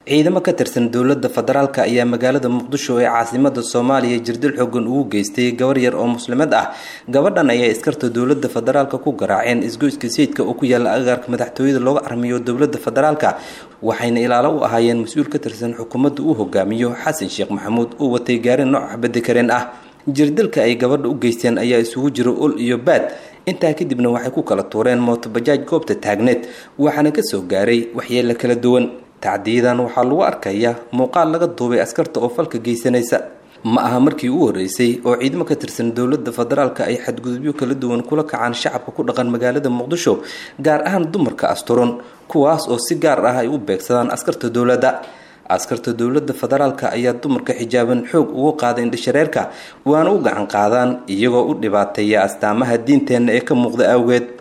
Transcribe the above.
ciidamo ka tirsan dowladda federaalk ayaa magaalada muqdisho ee caasimada soomaaliya jirdil xoogan ugu geystay gabar yar oo muslimad ah gabadhan ayaa iskarta dowlada federaalk ku garaaceen isgoyska sayidka oo ku yaala agaarka madaxtooyada looga armiyo dowlada federaalk waxayna ilaalo u ahaayeen mas-uul ka tirsan xukuumadda uu hogaamiyo xasan sheekh maxamuud uu watay gaari nooc xabadi kareen ah jirdilka ay gabadha u geysteen ayaa isugu jira ul iyo baad intaa kadibna waxay ku kala tuureen mootobajaaj goobta taagneed waxaana kasoo gaaray waxyeelo kala duwan tacdiyadan waxaa lagu arkaya muuqaal laga duubay askarta oo falka geysanaysa ma aha markii u horeysay oo ciidamo ka tirsan dowlada federaalk ay xadgudubyo kala duwan kula kacaan shacabka ku dhaqan magaalada muqdisho gaar ahaan dumarka asturan kuwaas oo si gaar ah ay u beegsadaan askarta dowladda askarta dowlada federaalk ayaa dumarka xijaaban xoog ugu qaada indhashareerka waana u gacan qaadaan iyagoo u dhibaateeya astaamaha diinteenna ee ka muuqda awgeed